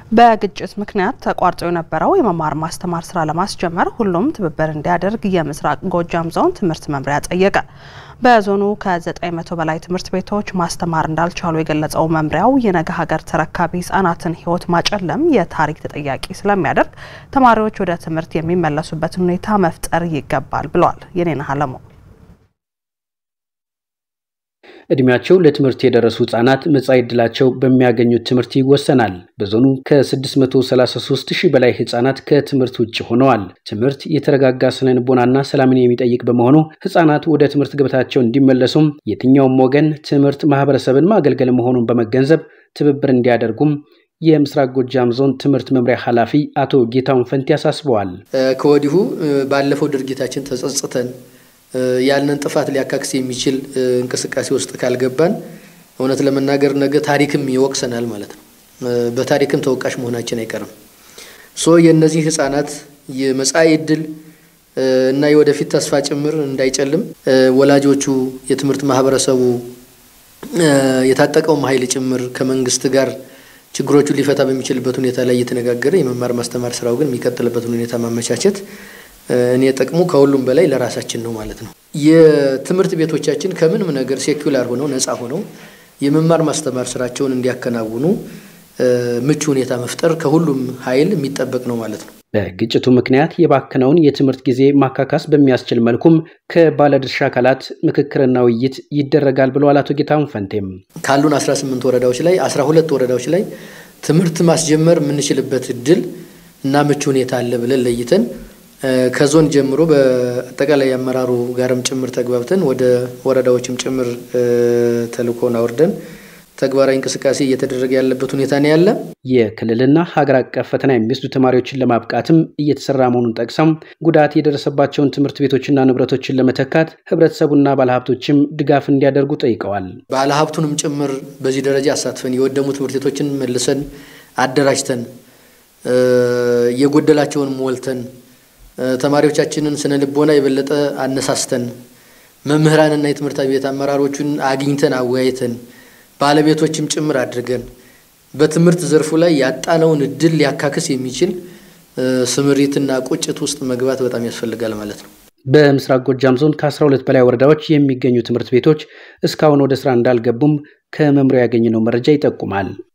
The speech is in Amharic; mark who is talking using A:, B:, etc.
A: በግጭት ምክንያት ተቋርጦ የነበረው የመማር ማስተማር ስራ ለማስጀመር ሁሉም ትብብር እንዲያደርግ የምስራቅ ጎጃም ዞን ትምህርት መምሪያ ጠየቀ። በዞኑ ከ900 በላይ ትምህርት ቤቶች ማስተማር እንዳልቻሉ የገለጸው መምሪያው የነገ ሀገር ተረካቢ ህጻናትን ህይወት ማጨለም የታሪክ ተጠያቂ ስለሚያደርግ ተማሪዎች ወደ ትምህርት የሚመለሱበትን ሁኔታ መፍጠር ይገባል ብለዋል። የኔነህ አለሙ
B: እድሜያቸው ለትምህርት የደረሱ ህጻናት መጻኢ ዕድላቸው በሚያገኙት ትምህርት ይወሰናል። በዞኑ ከ633 ሺህ በላይ ህጻናት ከትምህርት ውጭ ሆነዋል። ትምህርት የተረጋጋ ስነ ልቦናና ሰላምን የሚጠይቅ በመሆኑ ህጻናት ወደ ትምህርት ገበታቸው እንዲመለሱም የትኛውም ወገን ትምህርት ማህበረሰብን ማገልገል መሆኑን በመገንዘብ ትብብር እንዲያደርጉም የምስራቅ ጎጃም ዞን ትምህርት መምሪያ ኃላፊ አቶ ጌታውን ፈንቲ አሳስበዋል።
C: ከወዲሁ ባለፈው ድርጊታችን ተጸጽተን ያንን ጥፋት ሊያካክስ የሚችል እንቅስቃሴ ውስጥ ካልገባን እውነት ለመናገር ነገ ታሪክም ይወቅሰናል ማለት ነው። በታሪክም ተወቃሽ መሆናችን አይቀርም። ሶ የእነዚህ ህጻናት የመጻኢ ዕድል እና የወደፊት ተስፋ ጭምር እንዳይጨልም ወላጆቹ፣ የትምህርት ማህበረሰቡ፣ የታጠቀውም ኃይል ጭምር ከመንግስት ጋር ችግሮቹን ሊፈታ በሚችልበት ሁኔታ ላይ እየተነጋገረ የመማር ማስተማር ስራው ግን የሚቀጥልበትን ሁኔታ ማመቻቸት እኔ ጥቅሙ ከሁሉም በላይ ለራሳችን ነው ማለት ነው። የትምህርት ቤቶቻችን ከምንም ነገር ሴኩላር ሆነው ነፃ ሆነው የመማር ማስተማር ስራቸውን እንዲያከናውኑ ምቹ ሁኔታ መፍጠር ከሁሉም ኃይል የሚጠበቅ ነው ማለት ነው።
B: በግጭቱ ምክንያት የባከነውን የትምህርት ጊዜ ማካካስ በሚያስችል መልኩም ከባለድርሻ አካላት ምክክርና ውይይት ይደረጋል ብለዋል አቶ ጌታሁን ፈንቴም።
C: ካሉን 18 ወረዳዎች ላይ 12 ወረዳዎች ላይ ትምህርት ማስጀመር የምንችልበት እድል እና ምቹ ሁኔታ አለ ብለን ለይተን ከዞን ጀምሮ በአጠቃላይ አመራሩ ጋርም ጭምር ተግባብተን ወደ ወረዳዎችም ጭምር ተልእኮን አውርደን ተግባራዊ እንቅስቃሴ እየተደረገ ያለበት ሁኔታ ነው ያለ።
B: የክልልና ሀገር አቀፍ ፈተና የሚወስዱ ተማሪዎችን ለማብቃትም እየተሰራ መሆኑን ጠቅሰው ጉዳት የደረሰባቸውን ትምህርት ቤቶችና ንብረቶችን ለመተካት ህብረተሰቡና ባለሀብቶችም ድጋፍ እንዲያደርጉ ጠይቀዋል።
C: ባለሀብቱንም ጭምር በዚህ ደረጃ አሳትፈን የወደሙ ትምህርት ቤቶችን መልሰን አደራጅተን የጎደላቸውን ሞልተን ተማሪዎቻችንን ስነ ልቦና የበለጠ አነሳስተን መምህራንና የትምህርት ቤት አመራሮቹን አግኝተን አወያይተን ባለቤቶችም ጭምር አድርገን በትምህርት ዘርፉ ላይ ያጣነውን እድል ሊያካክስ የሚችል ስምሪትና ቁጭት ውስጥ መግባት በጣም ያስፈልጋል ማለት ነው።
B: በምስራቅ ጎጃም ዞን ከ12 በላይ ወረዳዎች የሚገኙ ትምህርት ቤቶች እስካሁን ወደ ስራ እንዳልገቡም ከመምሪያው ያገኘነው መረጃ ይጠቁማል።